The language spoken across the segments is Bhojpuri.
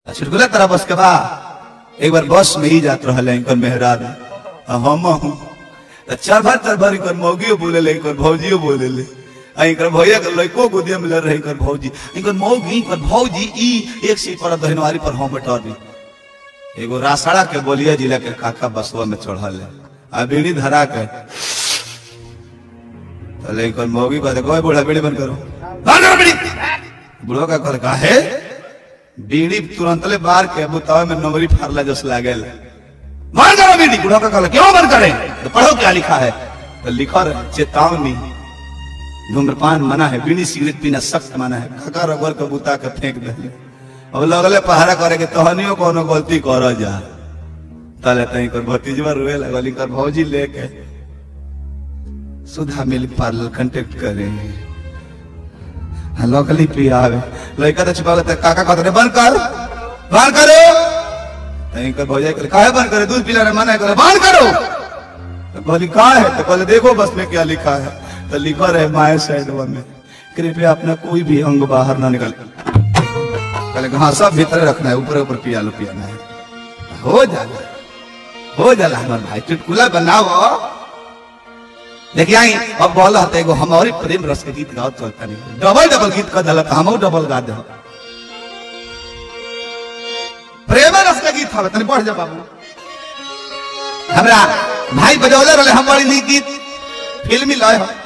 चुटकुला तरह बस के बा एक बार बस में ही जात रहल है इनकर मेहराब आ हम हूँ तो चार बार चार बार इनकर मौगियो बोले ले इनकर भौजियो बोले ले आ इनकर भैया के लड़को गोदिया में लड़ रहे इनकर भौजी इनकर मौगी इनकर भौजी ई एक सीट पर दहनवारी पर हम बैठल रही एगो रासड़ा के बोलिया जिला के काका बसवा में चढ़ल है आ बीड़ी धरा के तले इनकर मौगी कहते कोई बूढ़ा बीड़ी बंद करो बंद करो बीड़ी बूढ़ो का कर का है बीड़ी तुरंत ले बार के बुतावे में नंबरी फारला जस लागेल बंद करो बीड़ी बूढ़ो का कहला क्यों बंद करें तो पढ़ो क्या लिखा है तो लिखा रहे चेतावनी धूम्रपान मना है बीड़ी सिगरेट पीना सख्त मना है काका रबर के बुता के फेंक दे अब लगले पहाड़ा करे के तहनियो कोनो गलती कर जा तले तई कर भतीजवा रोए लगल कर भौजी लेके सुधा मिल्क पार्लर कांटेक्ट करे लोकली पियावे लड़का तो छुपा के काका कहते रे बंद कर बंद करो तई कर भौजाई करे काहे बंद करे दूध पिलाने मना करे बंद करो तो बोली कहा है तो बोले देखो बस में क्या लिखा है तो लिखा रहे माए साइड में कृपया अपना कोई भी अंग बाहर ना निकल कहले हाँ सब भीतर रखना है ऊपर ऊपर पिया लो पियाना है हो जाला हो जाला हमार भाई चुटकुला बनाओ देखिए आई अब बोला हते एगो हमारी प्रेम रस के गीत गाओ चलता नहीं डबल डबल गीत कर दला हम डबल गा दे प्रेम रस के गीत हवे तनी बढ़ जा बाबू हमरा भाई बजौले रहे हम बड़ी नीक गीत फिल्मी लय हो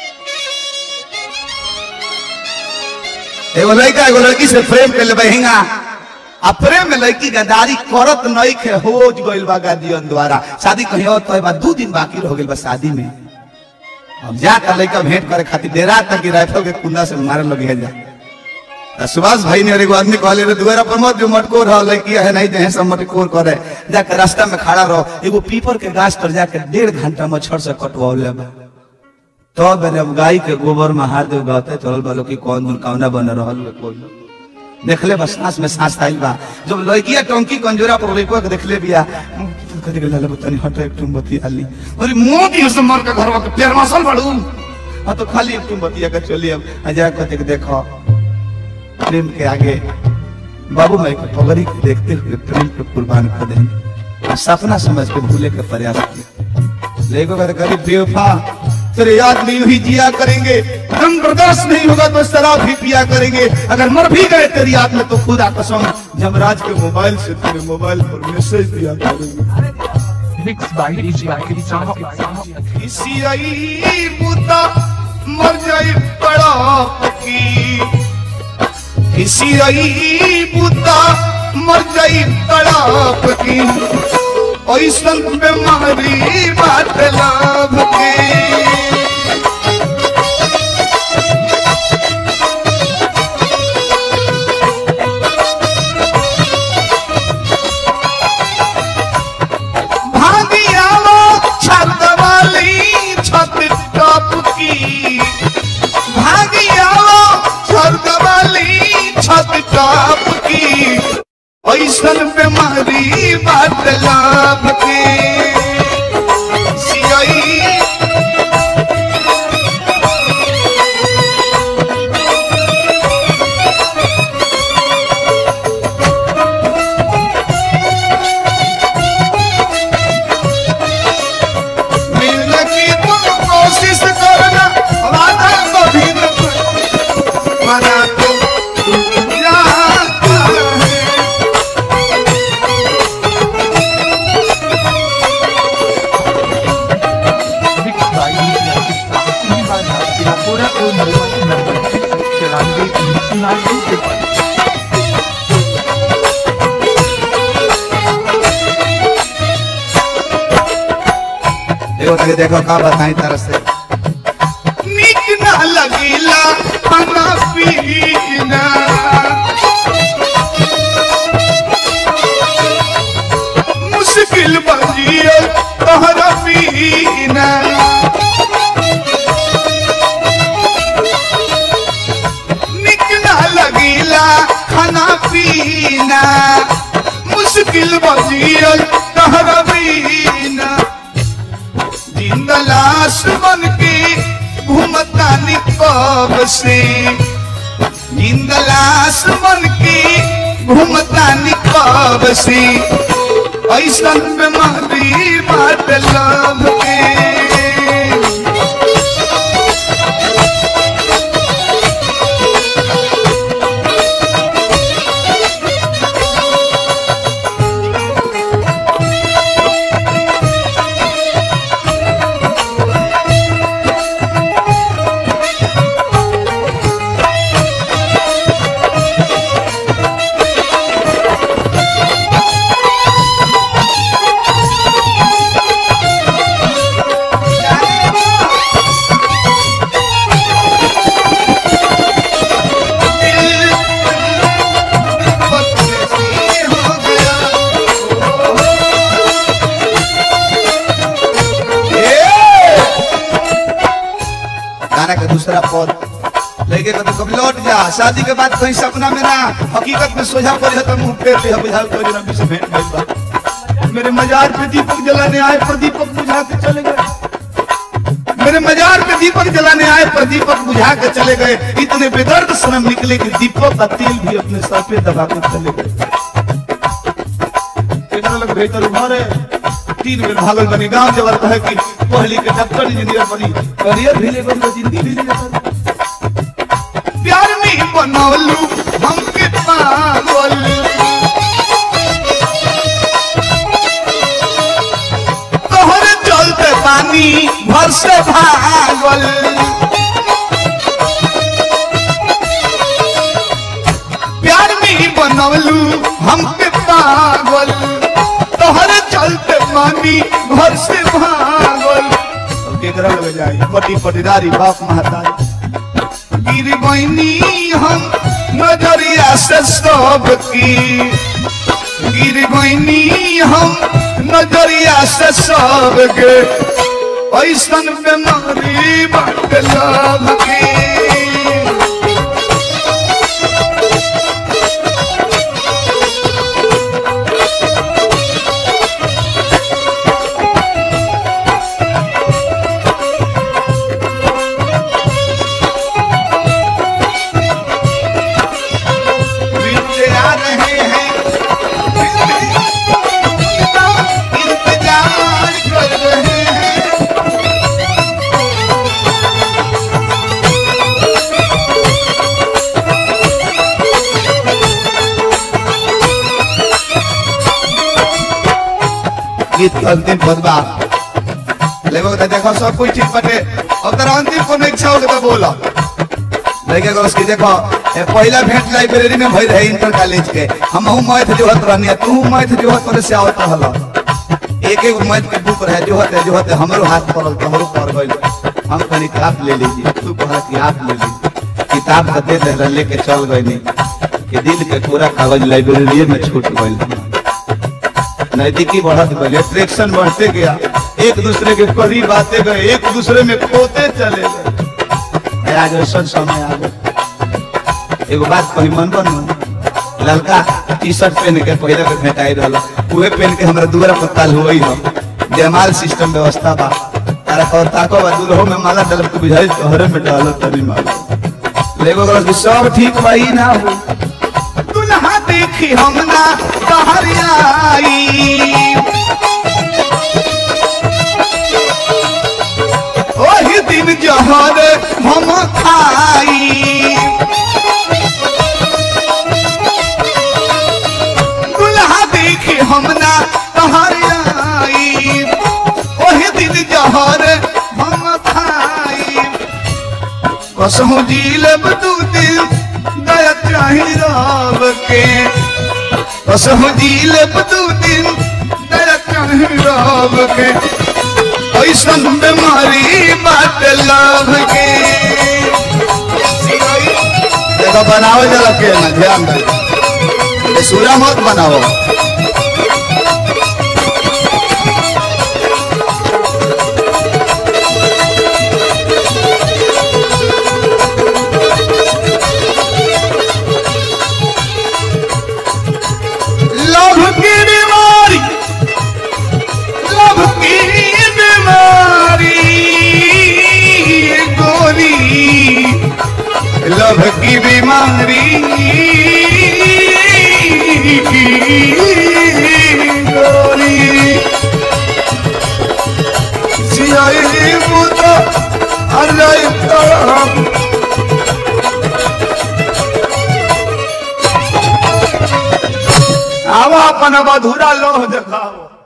एगो लड़का एगो लड़की से प्रेम कर ले हिंगा आ प्रेम में लड़की गद्दारी करत नहीं खे हो गइल बा गादियन द्वारा शादी कहीं और तो बा दू दिन बाकी रह गइल बा शादी में अब जाकर लड़का भेंट करे खातिर डेरा तक की राइफल के कुंदा से मारे लगे है जा त सुभाष भाई ने और एगो आदमी कहले रे दुआरा पर मत जो मटकोर रह लड़की है नहीं दे सब मटकोर करे जाकर रास्ता में खड़ा रहो एगो पीपर के गाछ पर जाकर डेढ़ घंटा मच्छर से कटवाओले बा तो मैंने अब गाय के गोबर में हाथ दे गाते चलल बालो कि कौन दुन कौना बन रहल बा कोई देखले बस सांस में सांस आइल बा जब लड़किया टंकी कंजोरा पर लड़को के देखले बिया कथि के लाले बतनी हट एक तुम बती आली अरे मोदी से मर के घरवा के पैर मसल बड़ू आ तो खाली एक तुम बतिया के चली अब अजा कथि के देखो प्रेम के आगे बाबू माई के पगड़ी के देखते हुए प्रेम पे कुर्बान कर देंगे सपना समझ के भूले के प्रयास किया लेको कहते गरीब बेवफा तेरे याद में यूं ही जिया करेंगे हम बर्दाश्त नहीं होगा तो शराब भी पिया करेंगे अगर मर भी गए तेरी याद में तो खुदा कसम जमराज के मोबाइल से तेरे मोबाइल पर मैसेज दिया करेंगे Mixed by DJ Akiri इसी आई मुद्दा मर जाई बड़ा की इसी आई मुद्दा मर जाई तड़ाप की ऐसन बीमारी बात लाभ की भागी आओ छत वाली छत टॉप की भागी आओ छत वाली छत टॉप की ऐसन बीमारी बात लाभ की सियाई मिलने की तुम कोशिश करना वादा कभी न मना तो जाता है Mixed by DJ Akiri Pura और मोबाइल नंबर चौरानवे तीन उनासी तिरपन देखो तके देखो का बताई तरह से नीक ना लगीला खाना पीना मुश्किल बजियो तोहरा पीना नीक ना लगीला खाना पीना मुश्किल बजियो तोहरा पीना जिंदा लाश बन के घूमता निकब से जिंदा लाश बन के घूमतानी कब से ऐसन बीमारी बात लव के गाना का दूसरा पद लेके कभी कभी लौट जा शादी के बाद कहीं सपना में ना हकीकत में सोझा पड़ जाता मुंह फेर दे बुझाल कोई ना बीच भेंट गइल बा मेरे मजार पे दीपक जलाने आए पर दीपक बुझा के चले गए मेरे मजार पे दीपक जलाने आए पर दीपक बुझा के चले गए इतने बेदर्द सनम निकले कि दीपक का तेल भी अपने सर पे दबा कर चले गए एकरा लग भीतर उभर है तीन बेर भागल बनी गांव जबर कहे कि पहली के डॉक्टर इंजीनियर बनी करियर भी ले बनी जिंदगी भी ले जाता प्यार में बनौलू हम के पागल तोहर चलते पानी भर से भागल प्यार में बनौलू हम के पागल तोहर चलते पानी भर से भागल अब केकरा लगे जाई पटी पटीदारी बाप महतारी गिर बहनी हम नजरिया से सब की गिर बहनी हम नजरिया से सब के ऐसन बीमारी बट लव की बीते आ रहे हैं इंतजार कर रहे हैं गीत के अंतिम पदबा लेगो तो देखो सब कुछ ठीक बटे अब तेरा अंतिम कोनो इच्छा हो तो बोला लड़के को उसकी देखो ए, पहला भेंट लाइब्रेरी में भई रहे इंटर कॉलेज के हम हूँ मैथ जोहत रहनी तू मैथ जोहत पर से आवत रहल एक एक मैथ के बुक रहे जोहत है जोहत है हमरो हाथ पड़ल तोहरो पड़ गइल हम कहनी कि आप ले लीजिए तू कहा कि आप ले लीजिए किताब तो दे दे लेके चल गइनी कि दिल के पूरा कागज लाइब्रेरी में छूट गइल नैतिकी बढ़त गई अट्रैक्शन बढ़ते गया एक दूसरे के करीब आते गए एक दूसरे में खोते चले गए आज ऐसा समय आ गया एगो बात कही मन बन लड़का टी शर्ट पहन के पहले के भेटाई रहा उहे पहन के हमरा दूरा पर ताल हुई हो जयमाल सिस्टम व्यवस्था बा तारा कौर ताको बा दूरहो में माला डल के बुझाई तोहरे में डालो तनी माला लेगो गलत कि सब ठीक बा ही ना हो दुल्हा देखी हम ना कहरियाई ओही दिन जहर हम खाई दुल्हा देखी हम ना कहरियाई ओही दिन जहर हम खाई कसहु जी लब दू दिल दया चाही रब के कसहु जी लब दू दिल दया चाही रब के ऐसन बीमारी बात लव के देखो बनाओ जरा के ना ध्यान दे ये सूरा मत बनाओ लव की बीमारी लव की बीमारी गोरी लव की बीमारी गोरी जियाई मुदा अल्लाह तरहम आवा अपन मधुरा लोह देखाओ